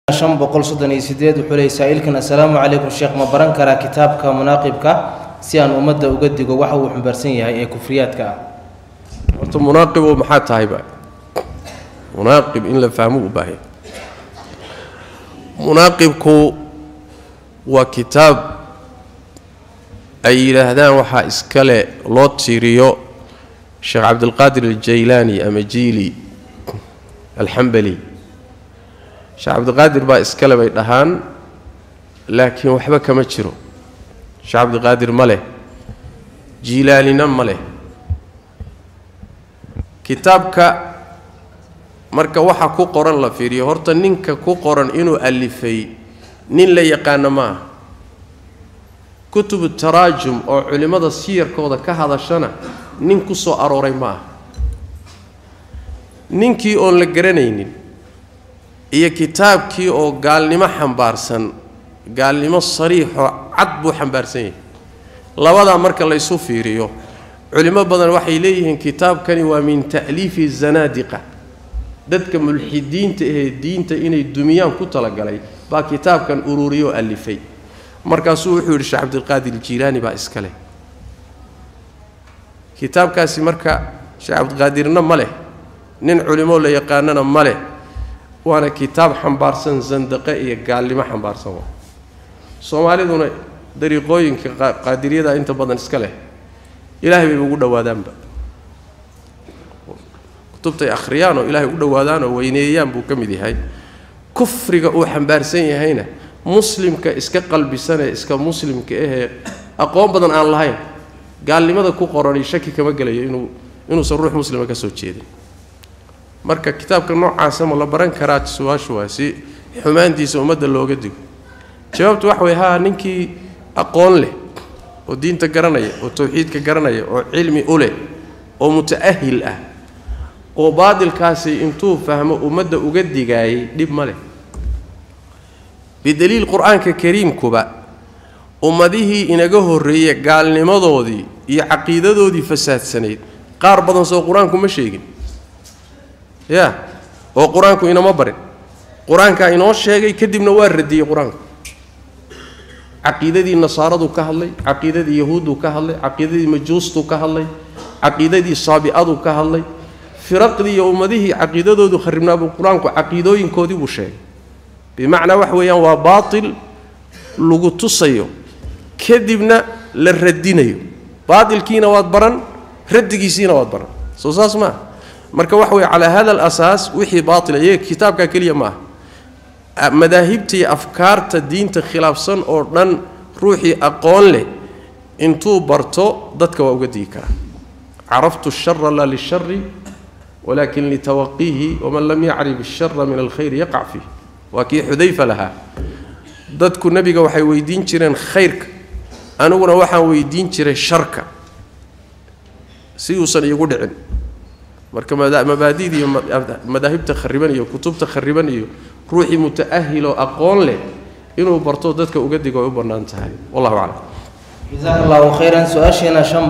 shan boqol soddon iyo sideed wuxuu leeyay saa-iilkan assalaamu calaykum sheekh ma baran karaa kitaabka munaaqibka si aan ummadda uga digo waxa uu xumbaarsan yahay ee kufriyaadka ah horta munaaqibo maxaa tahayba munaaqib in la fahmo u baahaya munaaqibku waa kitaab ay yidhaahdaan waxaa iskale loo tiiriyo sheekh cabdilqaadir aljaylaani ama jiili alxambali sheekh cabdiqaadir baa iskale bay dhahaan laakiin waxba kama jiro sheekh cabdiqaadir ma leh jiilaalina ma leh kitaabka marka waxa ku qoran la fiiriyo horta ninka ku qoran inuu alifay nin la yaqaano ma ah kutubu taraajum oo culimmada siyarkooda ka hadashana nin ku soo arooray ma ah ninkii oon la garanaynin iyo kitaabkii oo gaalnimo xambaarsan gaalnimo sariixoo cad buu xambaarsan yahay labadaa marka la ysu fiiriyo culimo badan waxay leeyihiin kitaabkani waa min ta'liifi zanaadiqa dadka mulxidiinta ahee diinta inay dumiyaan ku talagalay baa kitaabkan ururiyoo alifay markaasuu wuxuu yidhi sheekh cabdilqaadir jiilaani baa iska leh kitaabkaasi marka sheekh cabdiqaadirna ma leh nin culimo la yaqaanana ma leh waana kitaab xambaarsan sandaqe iyo gaalnimo xambaarsan waa soomaaliduna dariiqooyinka qaadiriyada inta badan iska leh ilaahay bay ugu dhowaadaanba kutubtay akhriyaan oo ilaahay u dhowaadaan oo weyneeyaan buu ka mid yahay kufriga uu xambaarsan yahayna muslimka iska qalbisanee iska muslimka ahee aqoon badan aan lahayn gaalnimada ku qorani shaki kama gelayo inuu inuusan ruux muslima ka soo jeedin marka kitaabka noocaasa ma la baran karaa su-aashu waa si xumaantiisa ummadda looga digo jawaabtu waxa way haa ninkii aqoon leh oo diinta garanaya oo tawxiidka garanaya oo cilmi u leh oo muta'ahil ah oo baadilkaasi intuu fahmo ummadda uga digaayay dhib ma leh bidaliil qur-aanka kariimkuba ummadihii inaga horreeye gaalnimadoodii iyo caqiidadoodii fasaadsanayd qaar badan soo qur-aanku ma sheegin ya oo qur-aanku inama barin qur-aankaa inoo sheegay kadibna waa radiyey qur-aanku caqiidadii nasaaradu ka hadlay caqiidadii yahuudduu ka hadlay caqiidadii majuustuu ka hadlay caqiidadii saabi'aduu ka hadlay firaqdii iyo ummadihii caqiidadoodu kharibnaabuu qur-aanku caqiidooyinkoodii buu sheegay bimacnaa wax weeyaan waa baatil lagu tusayo kadibna la radinayo baatilkiina waad baran radigiisiina waad baran soo saas maaha marka waxa weye calaa hada alasaas wixii baatila iyaga kitaabkaa keliya ma aha madaahibta iyo afkaarta diinta khilaafsan oo dhan ruuxii aqoon leh intuu barto dadka waa uga digi karaa caraftu shara laa lishari walakin litawaqiihi waman lam yacrif ashara min alkhayri yaqac fiih waa kii xudayfa lahaa dadku nebiga waxay weydiin jireen khayrka aniguna waxaan weydiin jiray sharka si uusan iigu dhicin marka mabaadida iyo madaahibta khariban iyo kutubta khariban iyo ruuxii muta'ahiloo aqoon leh inuu barto dadka uga digo ay u bannaan tahay wallahu aclam jasaaka allahu khayran su-aasheena shan